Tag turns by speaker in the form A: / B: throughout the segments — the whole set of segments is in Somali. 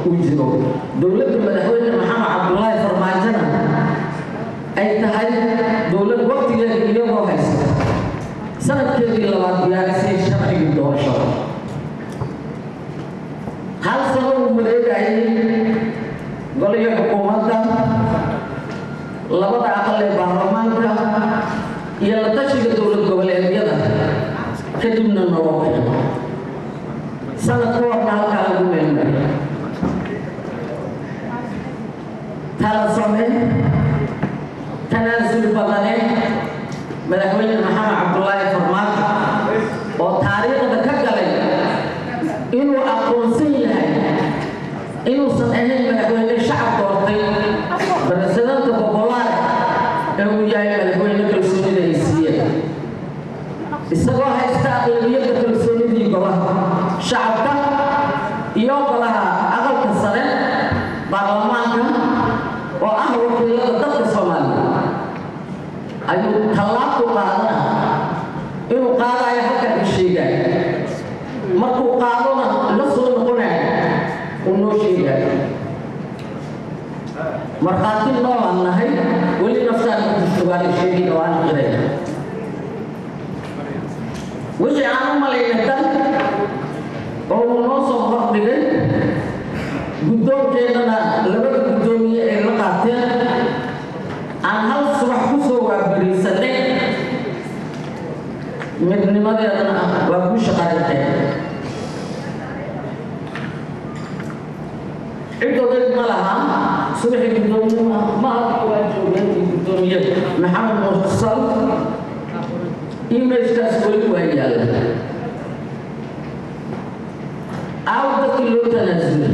A: uu jiro dowladda madaxweyne maxamed cabdulaahi farmaajona ay tahay dowlad waqtigeeda iyagoo haysta sanadkeedii labaad diyaarisay sharcigii doorashada hal sano uu wareegayay goliga xukuumadda labada aqal ee baarlamaanka iyo la tashiga dowlad goboleedyada kadibna noo keeno sanad ka horna halkaa lagu meelmariyo tala samee tanaasul badane madaxweyne maxamed cabdulaahi farmaajo oo taariikhda ka galay inuu aqoonsan yahay inuusan ahayn madaxweyne shacab doortay barasadanta bobolaar ee uu yahay madaxweyne kalsoonida ay siiyeen isagoo haysta aqlabiyadda kalsoonidii golaha shacabka iyo golaha aqalka sare baarlamaanka oo ah wakiilada dadka soomaaliya ayuu tallaabku qaadana inuu qaadayo halkan ka sheegay markuu qaadona la soo noqonayo uu noo sheegayo markhaati noolaan nahay weli naftaan kutushugaana sheegin oo aan qiray wixii aan u malayna tan oo uu noo soo hordhigay guddoonkeennana labada guddoomiye ay la qaateen aan hal subax ku soo waabariisanay midnimadeedana waa ku shaqaynteen cidoodad ma laha subaxii guddoomiye ma halka waa joogeen guddoomiye maxamed mursal imailkaas weli waa yaalla aaw dadkii loo tanaasulay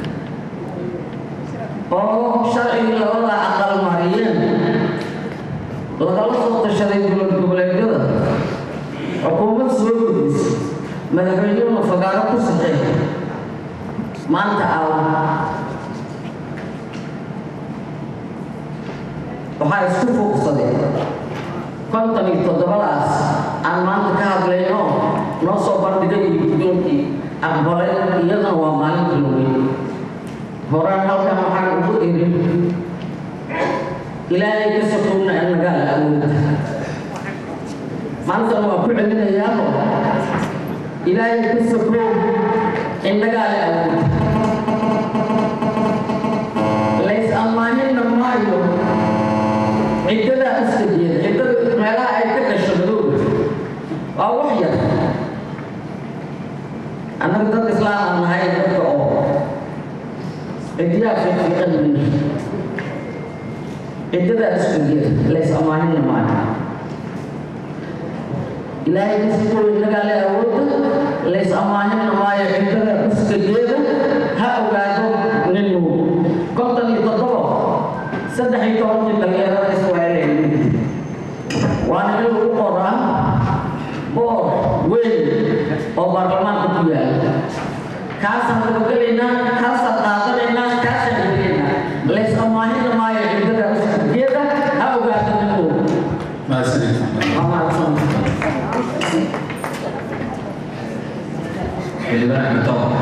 A: oo sharcigii labada aqal mariyeen lagala soo tashaday dowlad goboleedyada xukuumad soo gudisay madaxweynehuna fagaaro ku saxeey maanta aaw waxaa isku fuuqsaday konton iyo toddobadaas aan maanta ka hadlayno noo soo bandhigay iyo guddoonkii aqbalay iyadana waa maalinta lowey horaan halkan waxaan ugu irin ilaahay ka sokowna in nagaala awood maantana waa ku celinayaao ilaahay ka sokow in nagaala awood lays ammaanina maayo ciddadaa iska jeeda ciddada meelaha ay ka dhasho madowga waa wax yar annaga dad islaam aan nahay dadka oo ciddiyaa fiiqiiqan mina ciddadaa iska jeeda lays ammaanina maayo ilaahay kasikow innagaa le awoodda lays ammaanina maayo ciddada iska jeeda ha ogaado ninu konton iyo toddobo saddex iyo tobankii dhalinyarada iswaaleeyay waana in lagu qoraa boor weyn oo baarlamaanka ku yaala kaasaan dabagelaynaa kaasaan qaadanaynaa kaasaan gelaynaa lays ammaanina maayo ciddada usgeeda ha ogaado ninku
B: xildhibaan cabditoon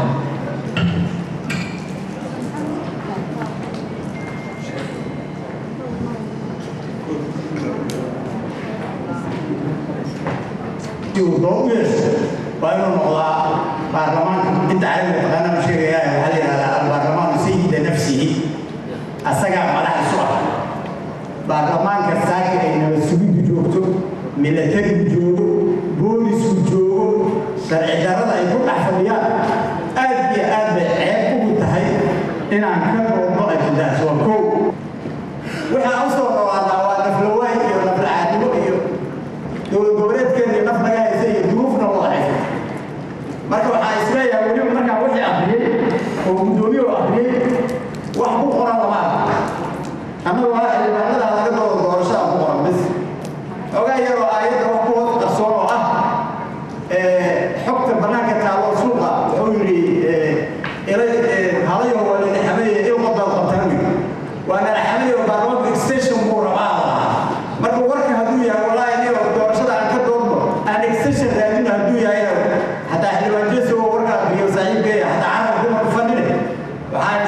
C: uu doo u yeesho waa inuu noqdaa baarlamaanka inta carabiga taqaana ma sheegaya waxaa la yidhahdaa albaarlamaanu sayida nafsihi asagaa madax isu ah baarlamaanka saaka ay nabad sugiddu joogto milatarigu joogo boolisku joogo sharci darrada ay ku dhex fadhiyaan aad iyo aad bay ceeb ugu tahay inaan ka doodno ajandaas waa kow waxaa u soo dhawaadaa waa naflawaay iyo naflacaadimo iyo dowlad goboleedkeennii naf naga haysa iyo duruufna wada haysa marka waxaa isleeyahay weliba markaa wixii akhriyey oo guddoomiye oo akhriyey wax ku qoran lama arka annagu waa xildhibaanada laga doodo doorashada ku qoran bis ogaa yaroo aayadda wax ku hoos qarsoon oo ah xogta bannaanka taalo suuqa wuxuu yidhi halayo waa lala xameeye il qodal qabtan waa nala xameeye oo baarlamaanka extension buu rabaa lahaa marka warka hadduu yahay wallaahi niyo doorashada aan ka doodno aan extension raadino hadduu yahay xataa xildhibaan jeso oo warka akhriyo saaxiibkeeya xataa carabka kuma ku fadhine waxaan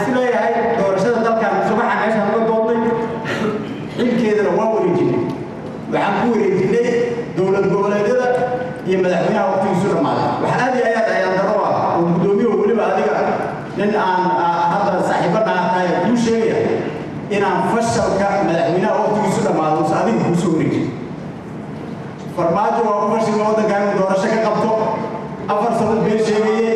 C: goboleedyada iyo madaxweynaha waqtigiisu dhammaaday wax aad iyo ayaad ayaan daro ah oo guddoomiyahu weliba adiga nin aan hadda saaxiibana tahay kuu sheegaya inaan fashalka madaxweynaha waqtigiisu dhammaado use adiga kuu soo wareejin farmaajo waa ku fashilma waddankan inuu doorasho ka qabto afar sano been sheegaye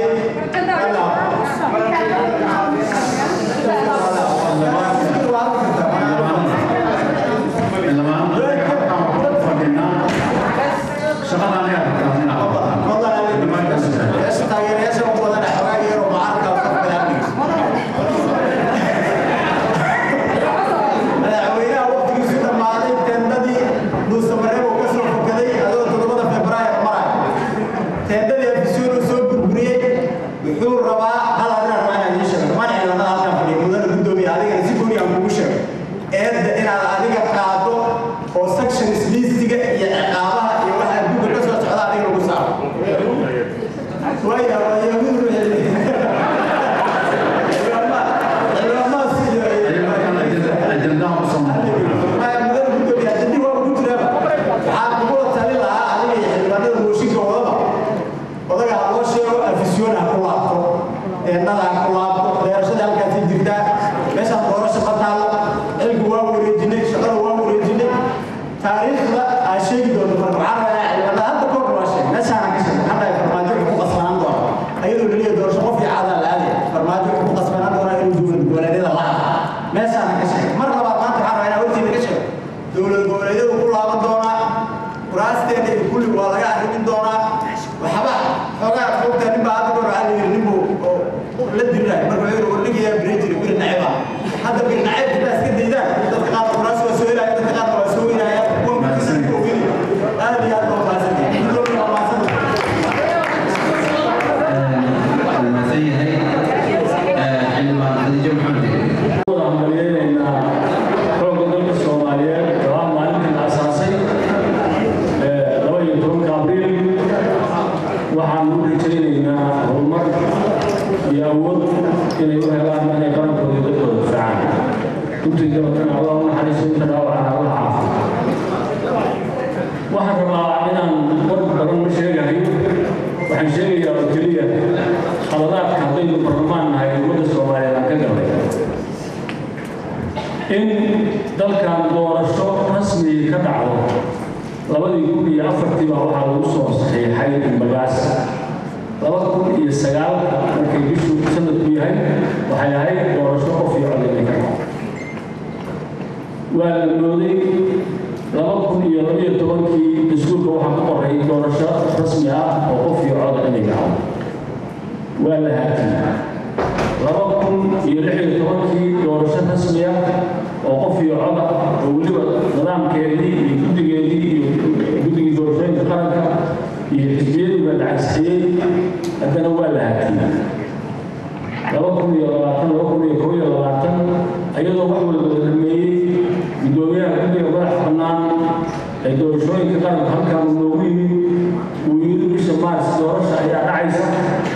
C: madaxweynaha waqtigiisu dhammaaday teendadii duusamareeb uu ka soo fokaday adoo toddobada februaayo maraya teendadii afisyoon uu soo burburiyey wuxuu rabaa hal arrin rabaa inaan ii sheego dhammaan ciidamada halkan fadhiya mudana guddoomiya adigana si gooni aan kugu sheego eedda inaad adiga qaado oo sections listiga iyo ciqaabaha iyo waxa adduunka ka soo socda adiga lagu saaro waya waa yahuud odaga ha loo sheego afisyoon ha ku laabto eennada ha ku laabto beerashada halkaasay jirtaa meeshaan doorasho ma taalo cilku waa wareejinay shaqada waa wareejinay taariikhda aa sheegi doonto marka waxaa rabaa ciidamada hadda koor waa sheeg meeshaana ka sheeg hadda ay farmaajo ku qasbanaan doona ayadoo la leeyahay doorasho qof iyo caadaan la aadaya farmaajo ku qasbanaan doona inuu dowlad goboleedyada la hadlo meeshaana ka sheeg mar labaad maanta waxaa rabaa inaa hortiina ka sheego dowlad goboleedyadu ku laaban doonaa kuraasteena iyo kulli waa laga arrimin doonaa waxba xoogaa fogta nin baa hadda goor waxaa la yidhi nin buu oo la diriraay marka wuxuu yidhi warnigayaa biri jiri biri naceba hadda biri naceb baa iska daydaan dadka qaar kuraas waa soo helaya dadka qaar waa soo weynaya kuwa markiisa oogeli aad iyo aad baa mahadsantahay gudoomiya waa mahadsantahay
B: hambalyeynayna xoogga dalka soomaaliyeed oo ah maalintii la asaasay laba iyo tobanka abriil waxaan u rajaynaynaa horumar iyo awood inay u helaan inay qarankooda iyo dadkooda difacaan intii dabatana allah u naxariiso inta dhaawacana allah caafiyo waxaan rabaa inaan war badan ma sheegahay waxaan sheegayaa oo keliya khaladaadka haddaynu barlamaan nahay ummadda soomaaliyeed aan ka galnay in dalkan doorasho rasmi ka dhacdo labadii kun iyo afartii baa waxaa lagu soo saxiixay bagaas laba kun iyo sagaal markay bishu sanadku yahay waxay ahayd doorasho qof iyo cod inay ka dhacdo waa la mooday laba kun iyo labaiyo tobankii dastuurka waxaa ku qoray doorasho rasmi ah oo qof iyo cod inay dhacdo waa la haatiyey laba kun iyo lix iyo tobankii doorasho rasmi ah oo qof iyo cod ah oo weliba nidaamkeedii iyo guddigeedii iyo guddigii doorashooyinka qaranka iyo xisbiyadii baa la cagsixiyey haddana waa la haatiyey laba kun iyo labaatan laba kun iyo kow iyo labaatan ayadoo wax walba la dhameeyey guddoomiyaha guddiga madax bannaan ee doorashooyinka qaranka halkan uu noogu yimid uu yidhi bisha maars doorasha ayaa dhacaysa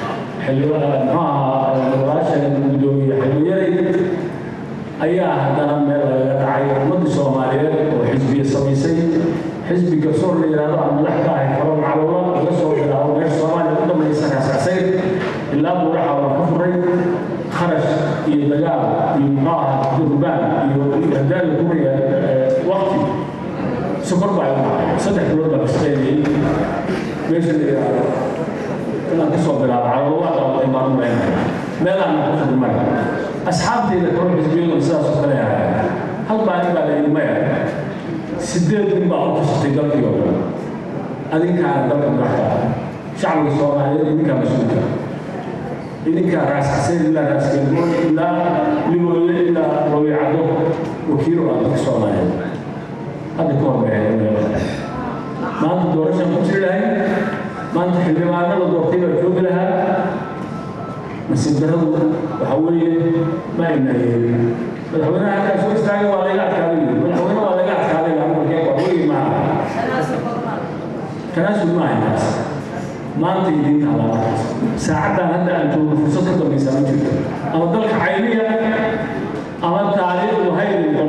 B: muxuaha gudoomiye xilliyaday ayaa haddana meel lagaga dhacay ummadda soomaaliyeed oo xisbiya samaysay xisbi garsoor la yidhaahdo aan madax ka ahay karo macluula laga soo bilaabo meesha soomaaliya u dhamaysa raasacsayn ilaa buuraxa waa ka furay kharash iyo dagaal iyo muxuu ahaa durbaan iyo hadaala guriga waqti sokor baa igu dhacay saddex bilood baa kasqeynayay meesha la yidhaahdo inaan kasoo bilaabo caloola qabatay baan u leenahay meelaan ku furmay asxaabtayda kalo xisbiyadu sidaas oo kale ahay hal baa nin baa la yidhi maya sideed nin baa u tashatay dalkii oo dhan adinkaana dalka madaxda shacbiga soomaaliyeed idinkaa mas-uulka idinkaa raas xaseen ilaa raas galmood ilaa libooye ilaa lowicado wakiilo ah dadka soomaaliyeed hadda ka horbeexay maanta doorashaan ku jiri lahay maanta xildhibaano la doortay baa joogi lahaa nasiib daradu waxa weeye ma ayna yeelin madaxweynaha halkaa soo istaagay waa laga adkaaday madaxweyne waa laga adkaaday amarkee waa wegi maaha tanaasul ma ahay taas maanta idiin taala markaas saacaddan hadda aan joogno fursad ka dambaysa ma jirto ama dalka cayniya ama taariikhdu hayri